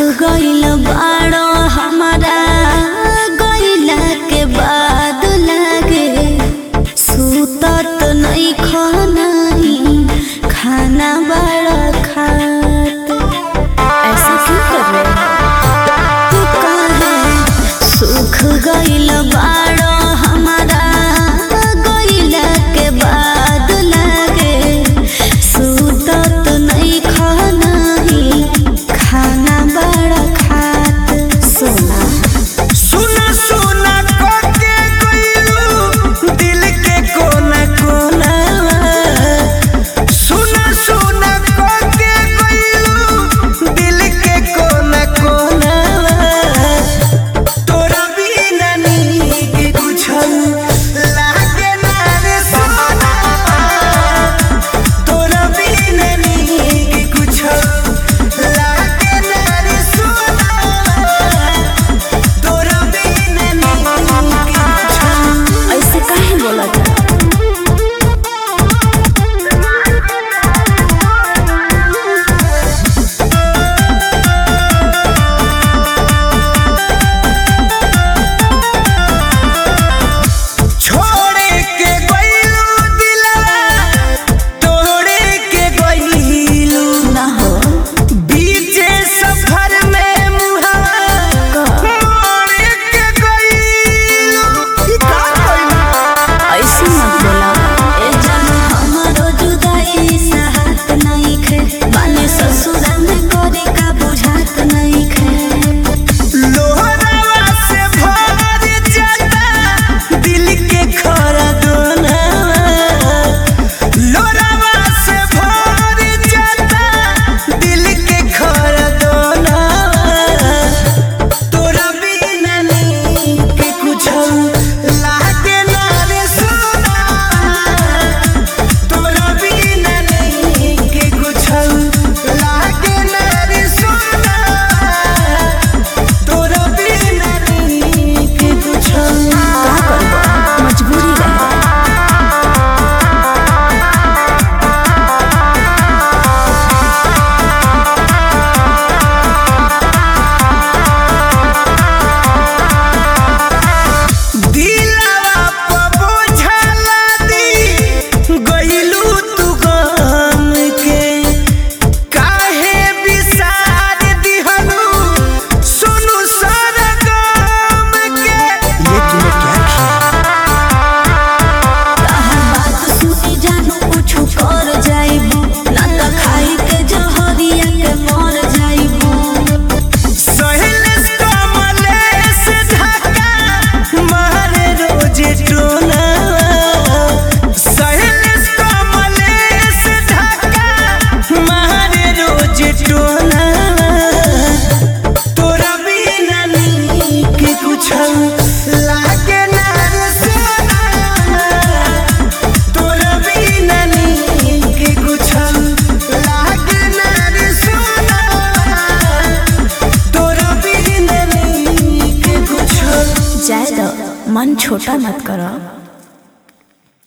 गइल बाड़ो हमारा गइला के बाद लागे सुतत नहीं खानाही खाना बड़ा खात ऐसा क्यों कर रहे हो तू काहे सुख गइल बाड़ो हमारा गइला के बाद लागे सुतत नहीं खानाही खाना बड़ा खात सोना सुना सुना कोके कोइलू दिल के कोना कोना सुना सुना कोके कोइलू दिल के कोना कोना तोरा बिना नीक कुछौ लागे ना रे सोना तोरा बिना नीक कुछौ लागे ना रे सोना तोरा बिना नीक कुछौ ऐसे काहे बोला था छोड़े के गइलू दिलवा तोड़े के गइलू ना हो बीचे सफर में मुहावा मोड़े के गइलू ई का कइलू ऐसे मत बोला ए जान हमारो जुदाई साहत नहीं खे बाने ससुरा में करे का बुझात नहीं खे लोहरावा से भर जाता दिल के खरा दोना लोहरावा से भर जाता दिल के खरा दोना तोरा बिना नीक कुछौ लागे ना रे सोना तोरा बिना नीक कुछौ लागे ना रे सोना तोरा बिना नीक कुछौ का करबो मजबूरी रहे दिलवा प बोझला दी गइलू तू गम के काहे बिसार दिहनु सुनु सरगम के ये तूने क्या किया तहर बात सुनी जानू कुछ कर जाइबू ना त खाई के जहरिया के मर जाइबू सहेलेस कमलेस धक्का मारे रोज टोना सहेलेस कमलेस धक्का मारे रोज टोना तोरा बिना नीक कुछौ लागे ना रे सोना तोरा बिना नीक कुछौ लागे ना रे सोना तोरा बिना नीक कुछौ जाए दो मन छोटा मत करो